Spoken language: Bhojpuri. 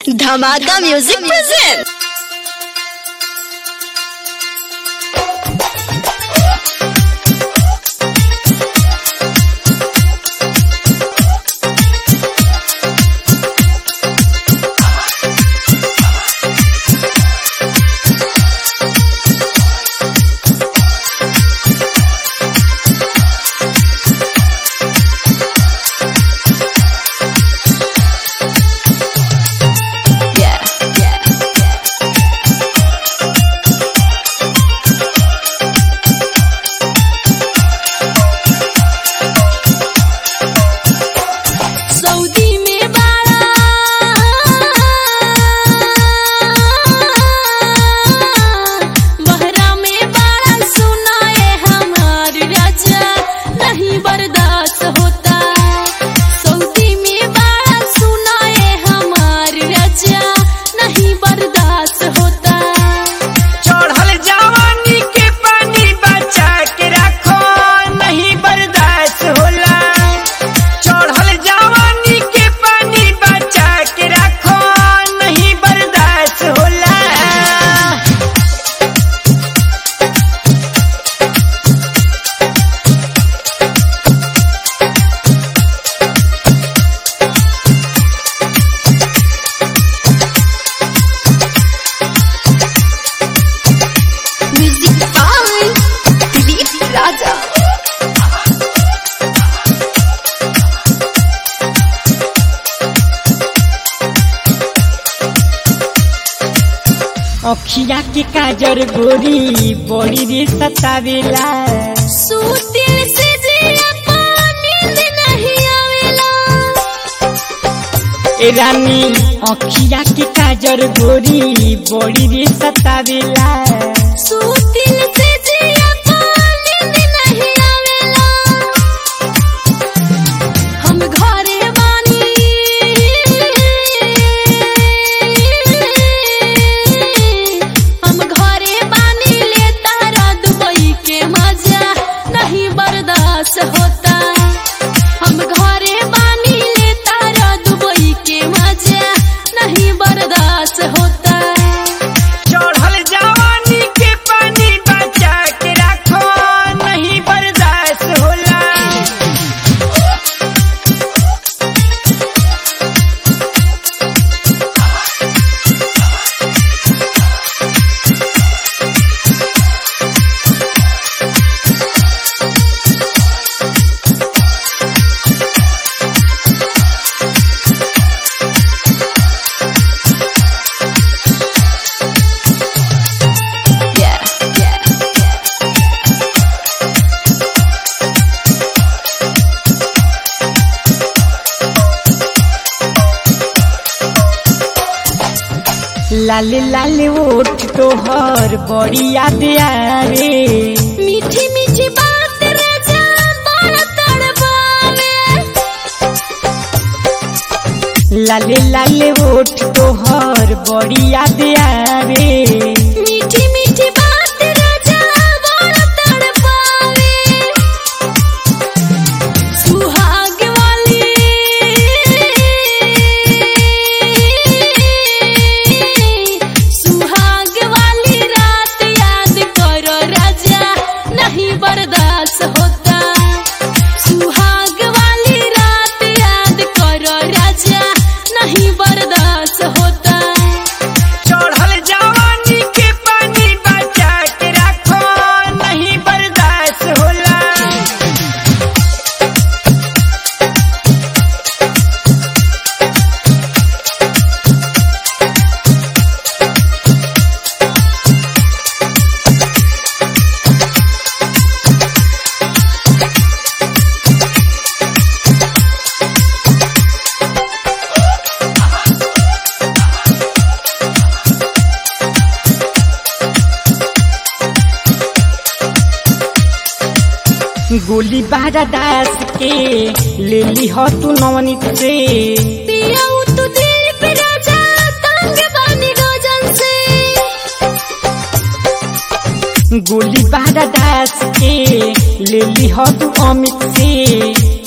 धमाका music present Yeah, yeah, yeah. सऊदी में बाड़ा बहरा में बाड़ा सुनाए हमार राजा नहीं बर्दाश्त होता सऊदी में बाड़ा सुनाए हमार राजा नहीं बर्दाश्त होता चढ़ल जवानी के पानी बचा के रखो नहीं बर्दाश्त होला चढ़ल जवानी के पानी बचा के रखो नहीं बर्दाश्त होला म्यूजिक बाय दिलीप राजा अखिया के काजर गोरी बड़ी रे सतावेला सूतिल से जिया नींद नहीं आवेला ए रानी अखिया के काजर गोरी बड़ी रे सतावेला सूतिल से जिया नींद नहीं आवेला हम घरे बानी हम घरे बानी ले तारा दुबई के मजा नहीं बर्दाश्त होता हम घरे बानी ले तारा दुबई के मजा नहीं बर्दाश्त होता चढ़ल जवानी के पानी बचा के रखो नहीं बर्दाश्त होला Yeah, yeah, yeah. लाल लाल ओठ तोहर बड़ी याद आवे मीठी मीठी बात राजा बड़ा तड़पावे लाल लाल ओठ तोहर बड़ी याद आवे मीठी मीठी बात राजा बड़ा तड़पावे सुहाग वाली सुहाग वाली रात याद करो राजा नहीं बर्दाश्त होता सुहाग वाली रात याद करो राजा नहीं बर्दाश्त होता चढ़ल जवानी के पानी बचा के रखो नहीं बर्दाश्त होला गोली बारा दास के ले ली हो तू नवनीत से पिया तू दिल पे राजा तंग बानी रोजन से गोली बारा दास के ले ली हो तू अमित से